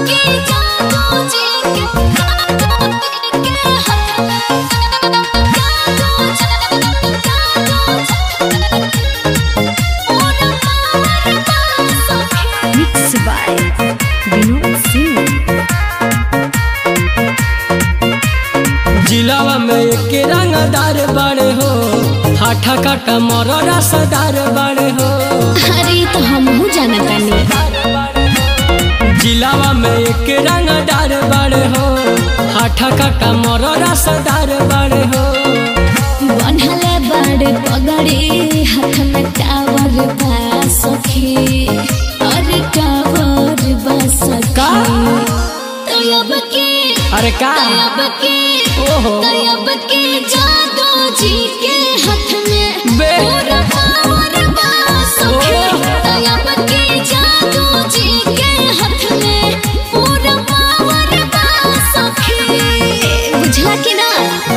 के जादू जी के जादू के हाथ में जादू जादू पूरा पावर सखी मिक्स बाय विनोद सिंह जिलावा में एक रंगदार बड़े हो हाठा काटा मोर रसदार बड़े हो अरे तो हमहू जानता नहीं जिलावा में एक रंगदार बड़े हो हाठा काटा मोर रसदार बड़े हो बनहले बड़े पगड़ी हाथ में टावर बा सखी अरे टावर बा सखी का? तयब के अरे का तयब के ओहो तयब के जादू जी के हाथ में बे। पूरा पावर बा सखी ओह। तयब के जादू जी के हाथ में पूरा पावर बा सखी बुझला कि ना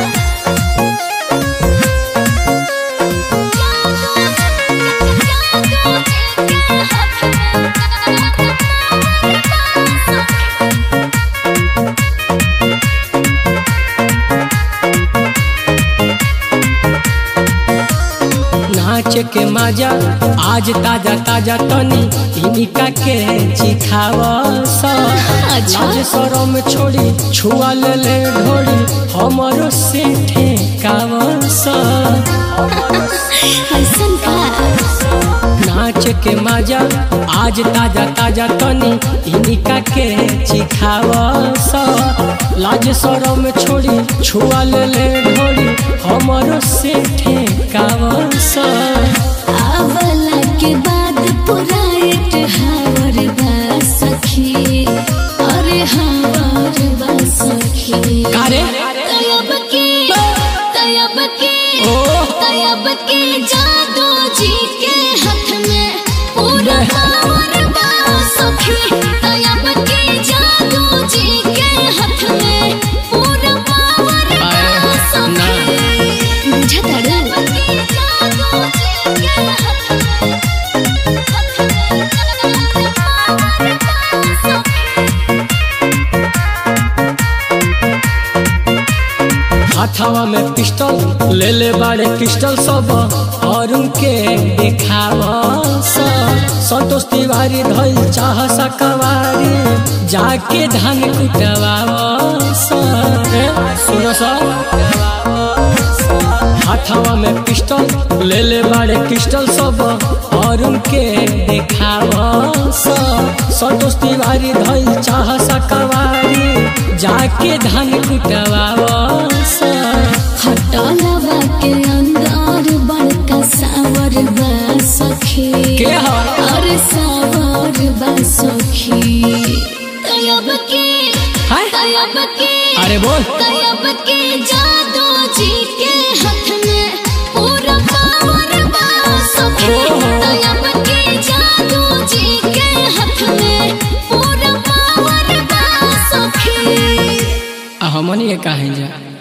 नाच के मजा आज ताजा ताजा तनी इनिका के चिखाव अच्छा। लाज शरम छोड़ी छुआ ले ले ढोड़ी हमरो से ठेकाव ऐसन का नाच के मजा आज ताजा ताजा तनी इनिका के चिखाव लाज शरम छोड़ी छुआ ले ले ढोड़ी हमरो से ठेकाव आवला के बाद पूरा एट हावर बा सखी अरे हावर बा सखी कारे तयब के तयब के ओ तयब के जादू जी के हाथ में पूरा पावर बा सखी तयब के जादू जी के हाथ में पूरा पावर बा आए, ना। सखी बुझता रे जादू जी के हाथ में पावर बा सखी हाथावा में पिस्टल ले ले बाड़े पिस्टल सब और उनके दिखाव संतोष तिवारी धल चाह सकवारी जाके धान कुटवाव सुनो हाथावा में पिस्टल ले ले बाड़े पिस्टल सब और उनके दिखाव संतोष तिवारी धल चाह सकवारी जाके धान कुटवाव खटलवा के अंदर बड़का सावर बा सखी के ह? अरे सावर बा सखी तयब के हाय? तयब के अरे बोल तयब के जादू जी के हाथ में पूरा पावर बा सखी ओहो। तयब के जादू जी के हाथ में पूरा पावर बा सखी आ हमनी के काहे जा